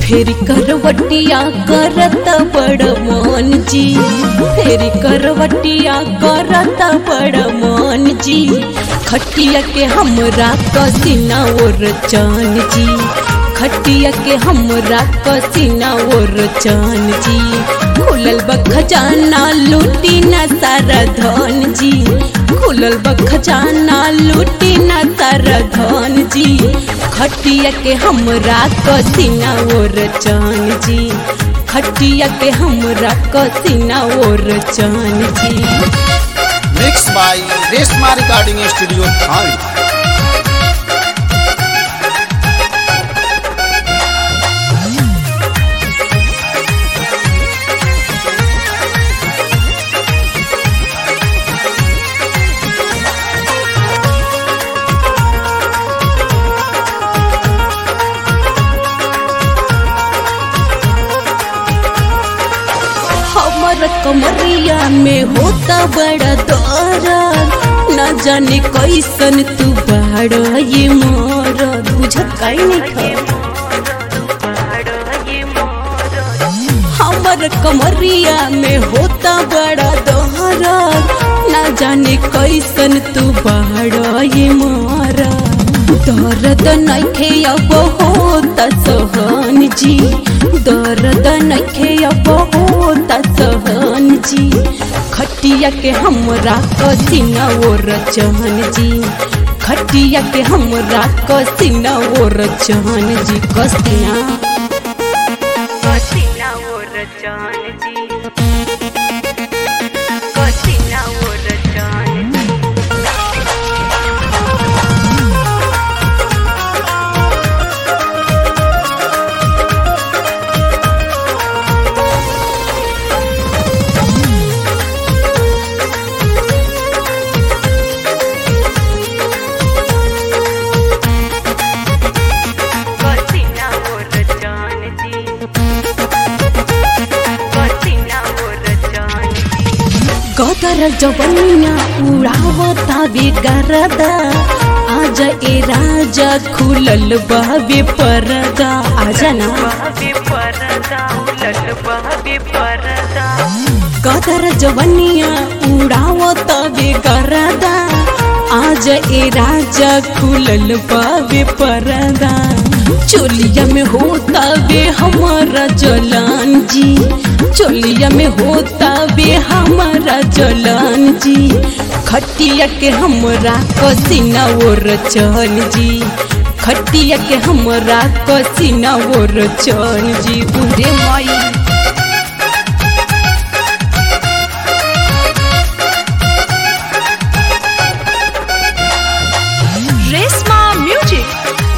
फेरी करवटिया करत बड़ मन जी फेरी करवटिया करत बड़ मन जी खटिया के हमरा कसीना और चान जी खटिया के हमरा कसीना और चान जी खुलल बखजाना लूटी न सारा धन जी खुलल बखजाना लूटी न सारा धन जी खटिया के हमरा कसीना और चान जी खटिया के हमरा कसीना और चान जी mix by Reshma recording studio थाने हमर कमरिया में होता बड़ा दर्द न जाने कैसन तू बाड़ ये मोर बुझत काई नहीं हमर कमरिया में होता बड़ा दर्द न जाने कैसन तू बाड़ ये मोर दर्द नइखे अब होता सहन जी दर्द नइखे अब होता सहन जी खटिया के हमरा कसीना और चहन जी खटिया के हमरा कसीना और चहन जी कसीना कसीना और जान जी कसीना और जान जी कसीना और जान जी कसीना और जान जी गदर जवनिया उड़ावता बेगरदा आज ए राजा खुलल बाबे परदा आजा ना बहबे परदा उलट बहबे परदा गदर जवनिया उड़ावता बेगरदा आज ए राजा खुलल बाबे परदा चोलिया में होता बे हमारा जलान जी चोलिया में होता बे हमारा जलान जी खटिया के हमरा कसीना और चन जी खटिया के हमरा कसीना और चन जी उरे माई रेशमा म्यूजिक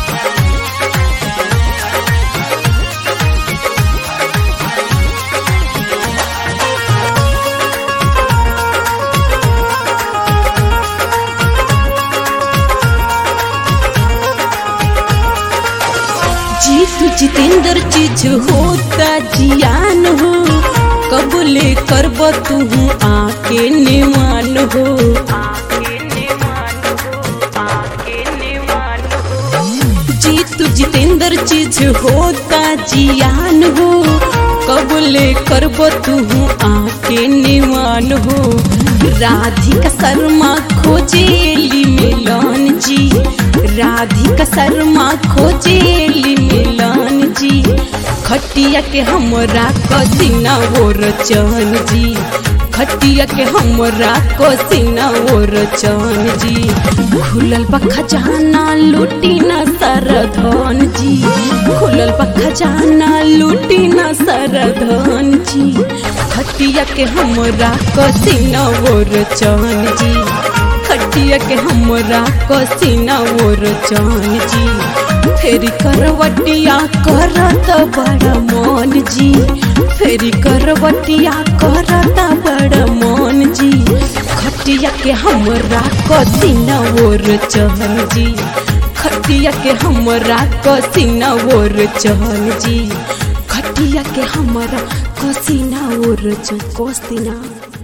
जीतू जितेंद्र चीज होता जियान हो कबूले करब तू आके निमान हो आके निमान हो आके निमान हो जीतू जितेंद्र चीज होता जियान हो कबूले करब तू आके निमान हो राधिका शर्मा खोजेली मिलन जी राधिका शर्मा खोजेली मिलन जी खटिया के हमरा कसीना और चन जी खटिया के हमरा कसीना और चन जी खुलल बा खजाना लूटी न सर धन जी खुलल बा खजाना लूटी न सर धन जी खटिया के हमरा कसीना और चन जी खटिया के हमरा कसीना और चन जी फेरी करवटिया करत बड़ मन जी फेरी करवटिया करत बड़ मन जी खटिया के हमरा कसीना और चहन जी खटिया के हमरा कसीना और चहन जी खटिया के हमरा कसीना और चहन कसीना